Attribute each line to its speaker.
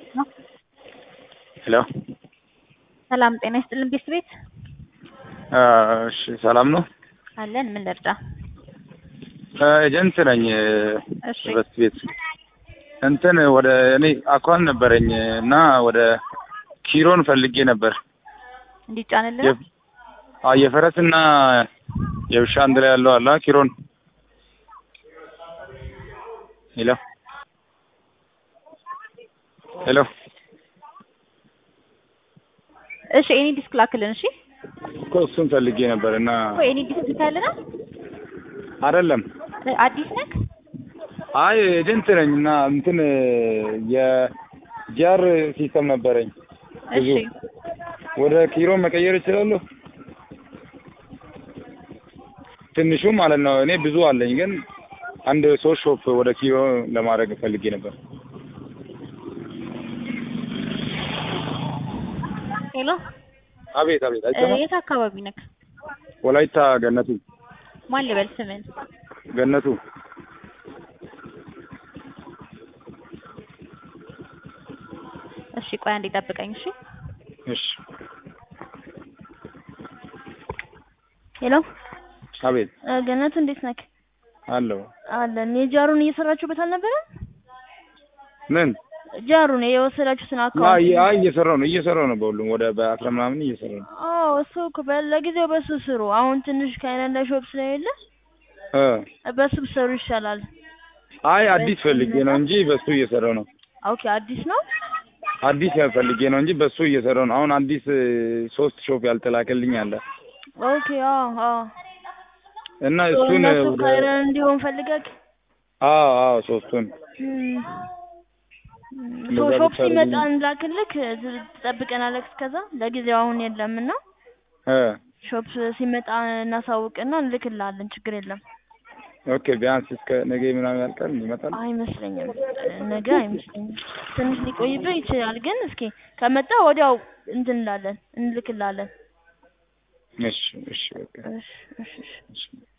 Speaker 1: ሄሎ
Speaker 2: ሰላም ጤና ይስጥልን ቤት ቤት
Speaker 1: እሺ ሰላም ነው
Speaker 2: አለን ምን ልርዳ?
Speaker 1: ኤጀንት ነኝ
Speaker 2: እሺ
Speaker 1: በስት ቤት እንትን ወደ እኔ አኳን ነበረኝ እና ወደ ኪሮን ፈልጌ ነበር
Speaker 2: እንዲጫንልን
Speaker 1: የ- አዎ የፈረስና የውሻ አንድ ላይ ያለው አለ ኪሮን ሄሎ ሄሎ
Speaker 2: እሺ ኤኒ ዲስክ ላክልን እሺ
Speaker 1: እኮ እሱን ፈልጌ ነበር እና
Speaker 2: እኮ ኤኒ ዲስክ ልካልና
Speaker 1: አይደለም
Speaker 2: አዲስ ነክ
Speaker 1: አይ ኤጀንት ነኝ እና እንትን የጂአር ሲስተም ነበረኝ
Speaker 2: እሺ
Speaker 1: ወደ ኪሮ መቀየር እችላለሁ? ትንሹ ማለት ነው። እኔ ብዙ አለኝ፣ ግን አንድ ሶስት ሾፕ ወደ ኪሮ ለማድረግ ፈልጌ ነበር።
Speaker 2: ሄሎ
Speaker 1: አቤት አቤት፣
Speaker 2: እ፣
Speaker 1: አይሰማም?
Speaker 2: የት አካባቢ ነክ
Speaker 1: ወላይታ ገነቱ
Speaker 2: ማን ልበል ስምን
Speaker 1: ገነቱ
Speaker 2: እሺ ቆይ አንዴ ጠብቀኝ እሺ
Speaker 1: እሺ
Speaker 3: ሄሎ
Speaker 1: አቤት
Speaker 3: እ፣ ገነቱ እንዴት ነክ?
Speaker 1: አለው
Speaker 3: አለን የጃሩን እየሰራችሁበት አልነበረም?
Speaker 1: ምን
Speaker 3: ጃሩን የወሰዳችሁትን
Speaker 1: አ
Speaker 3: አካውንት
Speaker 1: የ- አይ እየሰራው ነው እየሰራው ነው። በሁሉም ወደ በአስራ ምናምን እየሰራው ነው።
Speaker 3: አዎ እሱ እኮ በ- ለጊዜው በሱ ስሩ። አሁን ትንሽ ከአይላንዳ ሾፕ ስለሌለ
Speaker 1: እ
Speaker 3: በሱ ብትሰሩ ይሻላል።
Speaker 1: አይ አዲስ ፈልጌ ነው እንጂ በሱ እየሰራው ነው።
Speaker 3: ኦኬ አዲስ ነው።
Speaker 1: አዲስ ፈልጌ ነው እንጂ በሱ እየሰራው ነው። አሁን አዲስ እ፣ ሶስት ሾፕ ያልተላከልኝ አለ
Speaker 3: ኦኬ አዎ አዎ
Speaker 1: እና እሱን
Speaker 3: እነሱ
Speaker 1: ወደ
Speaker 3: ከአይላንድ እንዲሆን ፈልገህ
Speaker 1: አዎ አዎ ሶስቱን
Speaker 3: እም፣ እም፣
Speaker 1: እንደዛ
Speaker 3: ሾ- ሾፕ
Speaker 1: ብታደርግልኝ።
Speaker 3: ሲመጣ እንላክልክ ት- ትጠብቀናለህ እስከዛ። ለጊዜው አሁን የለምና
Speaker 1: እ
Speaker 3: ሾፕ ሲመጣ እናሳውቅና እንልክልሃለን። ችግር የለም።
Speaker 1: ኦኬ ቢያንስ እስከ ነገ ምናምን ያልቃል ይመጣል።
Speaker 3: አይመስለኝም፣ ነገ አይመስለኝም። ትንሽ ሊቆይብህ ይችላል። ግን እስኪ ከመጣ ወዲያው እንትን እንላለን እንልክልሃለን።
Speaker 1: እሺ እሺ በቃ
Speaker 3: እሺ እሺ እሺ
Speaker 1: እሺ